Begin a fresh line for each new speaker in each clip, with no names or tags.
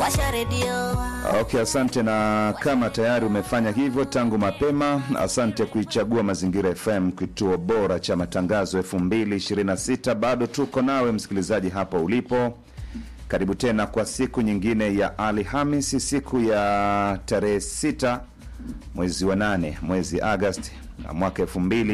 washa redio
Okay, asante. Na kama tayari umefanya hivyo tangu mapema, asante kuichagua Mazingira FM, kituo bora cha matangazo 2026. Bado tuko nawe msikilizaji hapo ulipo. Karibu tena kwa siku nyingine ya Alhamisi, siku ya tarehe 6 mwezi wa 8 mwezi Agosti na mwaka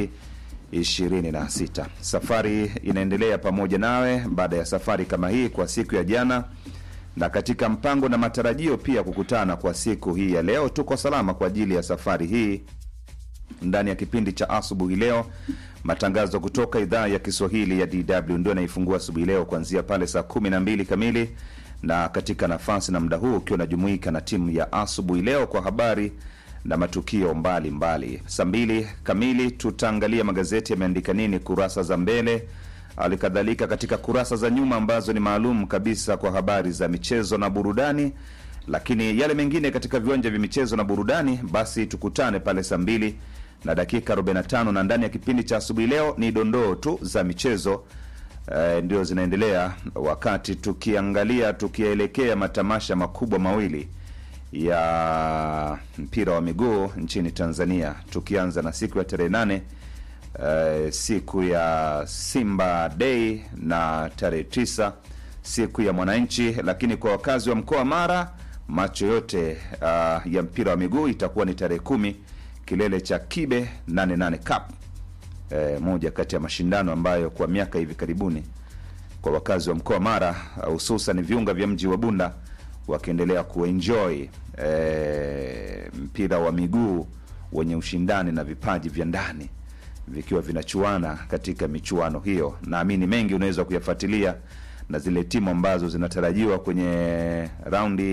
2026. Safari inaendelea pamoja nawe baada ya safari kama hii kwa siku ya jana na katika mpango na matarajio pia kukutana kwa siku hii ya leo. Tuko salama kwa ajili ya safari hii ndani ya kipindi cha asubuhi leo, matangazo kutoka idhaa ya Kiswahili ya DW ndio naifungua asubuhi leo kuanzia pale saa kumi na mbili kamili, na katika nafasi na muda huu ukiwa unajumuika na timu ya asubuhi leo kwa habari na matukio mbalimbali. Saa mbili kamili tutaangalia magazeti yameandika nini kurasa za mbele hali kadhalika katika kurasa za nyuma ambazo ni maalum kabisa kwa habari za michezo na burudani. Lakini yale mengine katika viwanja vya michezo na burudani, basi tukutane pale saa mbili na dakika 45, na ndani ya kipindi cha asubuhi leo ni dondoo tu za michezo eh, ndio zinaendelea, wakati tukiangalia tukielekea matamasha makubwa mawili ya mpira wa miguu nchini Tanzania, tukianza na siku ya tarehe nane Uh, siku ya Simba Day na tarehe tisa siku ya Mwananchi. Lakini kwa wakazi wa mkoa wa Mara, macho yote uh, ya mpira wa miguu itakuwa ni tarehe kumi, kilele cha Kibe 88 Cup, uh, moja kati ya mashindano ambayo kwa miaka hivi karibuni kwa wakazi wa mkoa wa Mara hususan uh, viunga vya mji wa Bunda wakiendelea kuenjoy uh, mpira wa miguu wenye ushindani na vipaji vya ndani vikiwa vinachuana katika michuano hiyo. Naamini mengi unaweza kuyafuatilia na zile timu ambazo zinatarajiwa kwenye raundi